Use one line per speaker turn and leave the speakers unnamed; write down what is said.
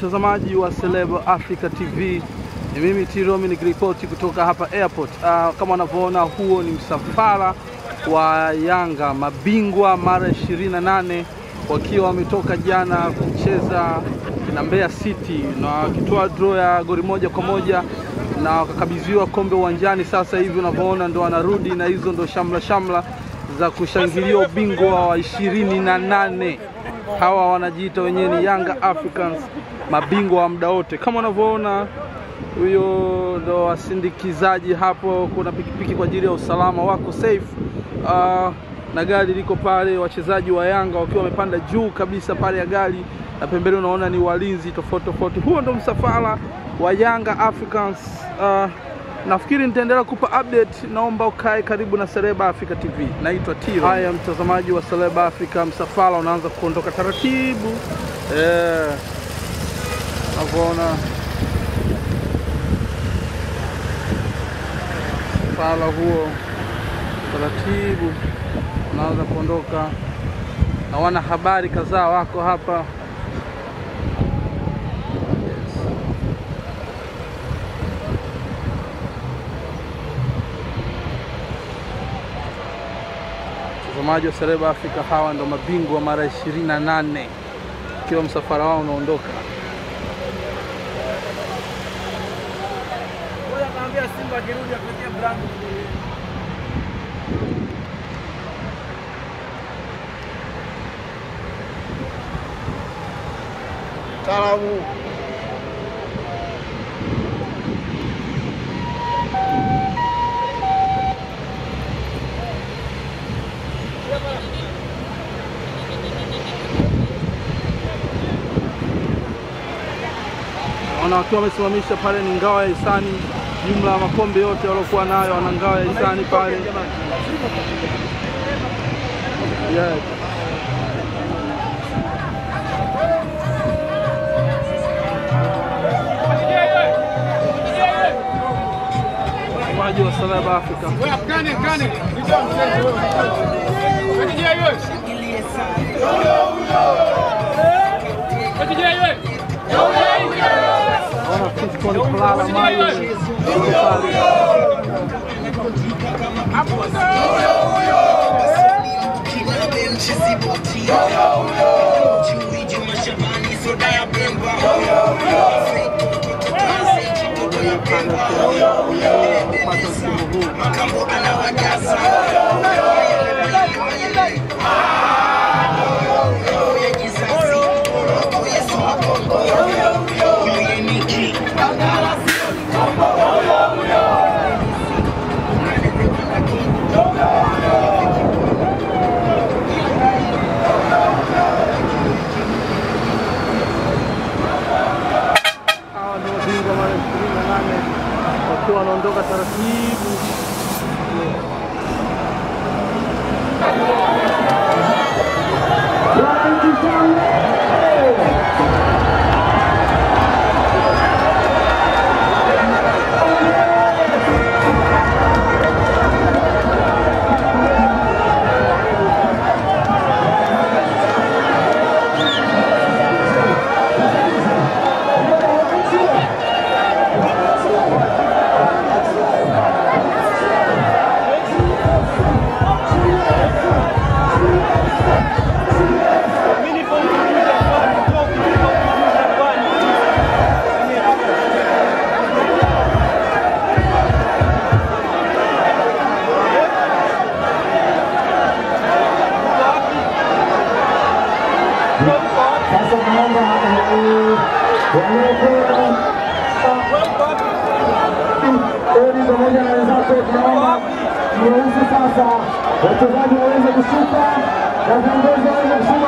mtazamaji wa Celeb Africa TV, ni mimi Tiromi nikiripoti kutoka hapa airport. Uh, kama unavyoona huo ni msafara wa Yanga mabingwa mara 28 wakiwa wametoka jana kucheza na Mbeya City na wakitoa draw ya goli moja kwa moja na wakakabidhiwa kombe uwanjani. Sasa hivi unavyoona ndo wanarudi na hizo ndo shamla shamla za kushangilia ubingwa wa ishirini na nane. Hawa wanajiita wenyewe ni Yanga Africans, mabingwa wa muda wote. Kama unavyoona huyo ndo wasindikizaji hapo, kuna pikipiki kwa ajili ya usalama, wako safe uh, na gari liko pale, wachezaji wa Yanga wakiwa wamepanda juu kabisa pale ya gari, na pembeni unaona ni walinzi tofauti tofauti. Huo ndo msafara wa Yanga Africans. Uh, nafikiri nitaendelea kupa update. Naomba ukae karibu na Celeb Africa TV. Naitwa Tiro. Haya, mtazamaji wa Celeb Africa, msafara unaanza kuondoka taratibu eh, navyoona msafara huo taratibu unaanza kuondoka, na wana habari kadhaa wako hapa watazamaji wa Celeb Africa, hawa ndo mabingwa mara 28 ikiwa msafara wao unaondoka.
Taalamu
Naona wakiwa wamesimamisha pale ni ngao ya hisani, jumla ya makombe yote waliokuwa nayo wana ngao ya hisani pale. Yes. Watazamaji wa Celeb Africa. Naona Fiston Kulala Mayo yuko pale. kupata msimu huu. Hawa ndio mabingwa mara 28 wakiwa wanaondoka taratibu.
Sasa naomba waliokuwa Odi pamoja na wenzako, tunaomba mruhusu sasa wachezaji waweze kushuka na viongozi waweze kushuka.